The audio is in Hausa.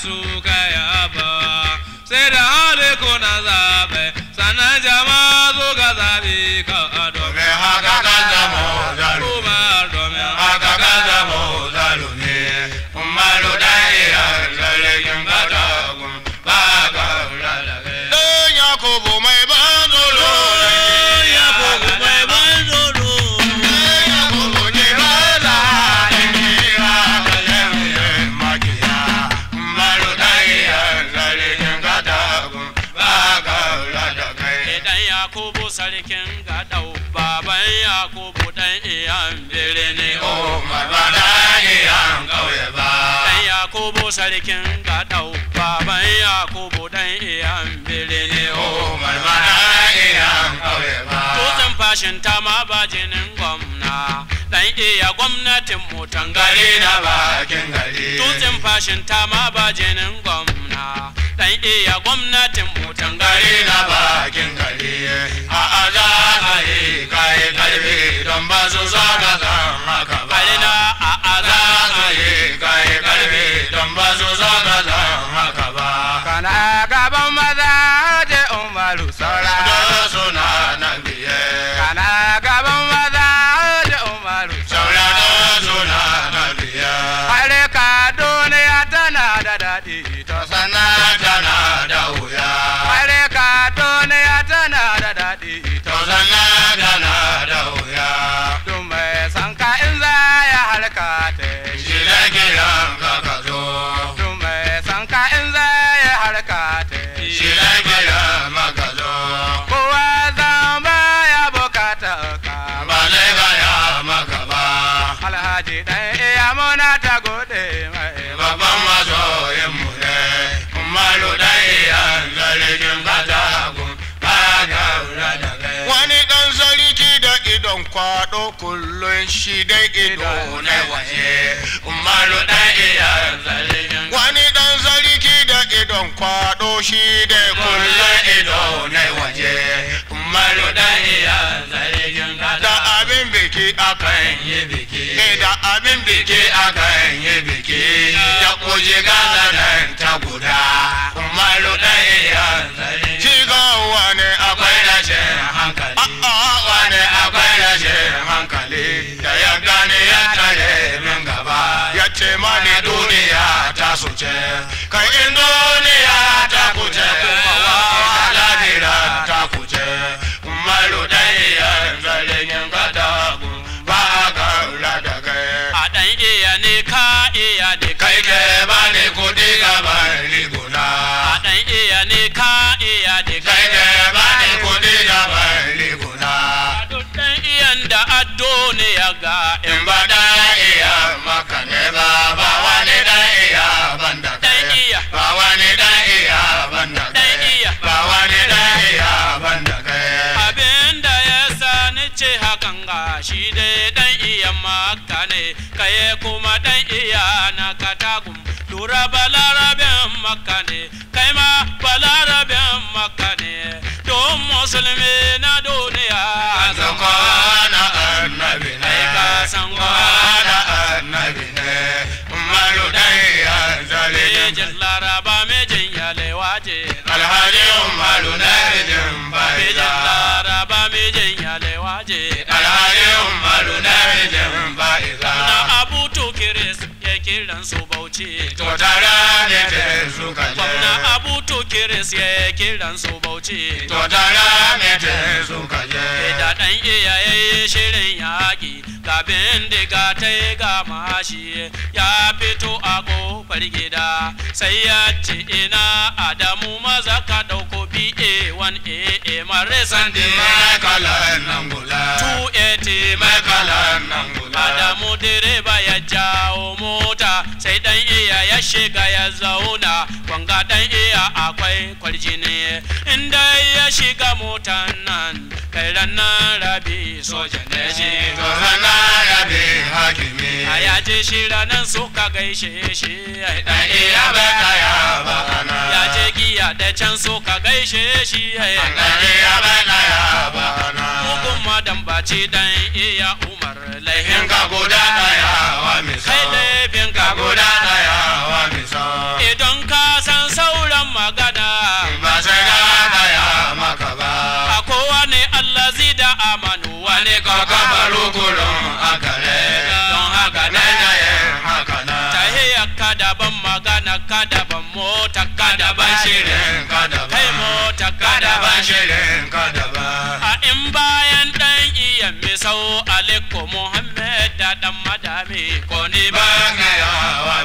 su kaya ba sai da hali kuna zaɓe sannan jama'a zo ga zaɓe ka a domin domin haka kan zamo zalumi kuma domin haka kan zamo zalumi umaru dan iya zargin katagun ba ka rarrabe dan yakubu mai ban tsoro ya kogo mai ban tsoro dan yakubu ne ba za a yi haka yin makiya umaru dan iya zargin katagun ba ka rarrabe Idan Yakubu sarkin gaɗau, baban Yakubu ɗan iyan birni. Umar ba da iyan kauye ba. Ɗan Yakubu sarkin gaɗau, baban Yakubu ɗan iyan birni. Umar ba da iyan kauye ba. Tutsin fashin ta ma ba jinin gwamna, ɗan iya gwamnatin mutan Gari gari na bakin gari. Tutsin fashin ta ma ba jinin gwamna, ɗan iya gwamnatin mutan Gari gari na bakin gari. A a za a yi kai karfi don ba su so ka san haka ba. Alina a Za aza a yi kai karfi don ba su so ka san haka ba. kana gaban maza je umaru saura Da suna nan biye. kana gaban maza je umaru Saura da suna nan biye. Hare ka duniya tana da daɗi to Sana tana da wuya. Hare ka duniya tana da daɗi to To sana tana da wuya. Duk mai san ka in za ya halka ta Shi da kiran ka ka zo. Duk mai san ka in za ya halka ta Shi da kiran maka zo. Kowa zan ba ya bukata ka Ba zai gaya maka ba. Alhaji ɗan iya muna ta gode mai Babban masoyin mu ne. Umaru da iyan zargin katagun. Ba ka lura da kai. Wani ɗan sarki da idon kwaɗo kullum shi dai ido na waje. Umaru da iyan zargin Wani ɗan sarki da idon kwaɗo shi dai kullum ido na waje. Umaru da iyan zargin Da abin biki akan yi biki. Da abin biki akan yi biki. Ya kuji gaza nan ta guda. Umaru da iyan zargin Shi ga wani akwai rashin hankali. A'a wani akwai rashin hankali. Da ya gane ya tare min gaba. Ya ce mani duniya ta su ce. Kai in duniya ta kuce kuma wa lahira ta kuce. Umaru da iyan zargin katagu. Ba a kaura da kai. a ɗan iya ne ka iya ne Kai ke bani kudi gaban riguna. a ɗan iya ne ka iya ne Kai ke bani kudi gaban riguna. duk ɗan iyan da addo ne ya ga in In ba da iya maka ne ba ba wani da iya banda kai. ɗan iya Ba wani da iya banda kai. ɗan iya Ba wani da iya banda kai. abin da ya sa ni ce hakan ga shi dai ɗan iya maka ne kaye kuma ɗan iya na katagum lura balarabin maka ne kai ma balarabin maka ne don musulmi na duniya San kwana annabi ne. Ai, ka san kwana annabi ne. Umaru da iya zalibin Mejin laraba mejin yalewa je Alhaji Umaru na rijin Mejin baita. laraba mejin yalewa je Alhaji Umaru na rijin baita. Na abu tukiris ya kiran su bauchi To tara ne te suka je. Gwamna abu tukiris ya kiran su bauchi To tara ne te suka je. Da ɗan iyaye shirin yaƙi ga bindiga ta yi ga mashi ya fito a ƙofar gida sai ya ce ina Adamu maza ka ɗauko BA1AA mare Sandi sandi mai kalan nan gula. 280 Mai kalan nan gula. Adamu direba ya jawo mota sai dan iya ya shiga ya zauna wanga dan iya akwai kwarjini inda ya shiga motan nan kai ranar rabi soja ne shi To sana rabi hakimi. a ya je shi ranar suka gaishe shi Dan iya bai kaya ba ana. ya je giya da can suka gaishe shi Dan iya bai kaya ba ana. mugun madan baci dan iya umar In laihin ka guda daya wa misa. kai laifin Ka ka guda daya wa misa. idan ka rukulun akare don haka na na yin haka na tahiyar ka daban magana ka daban mota ka daban shirin shirin ka daban kai mota ka daban daban shirin ka daban a in bayan dan iya misau aliko muhammed da dan madami ko ni ba ba ga yawa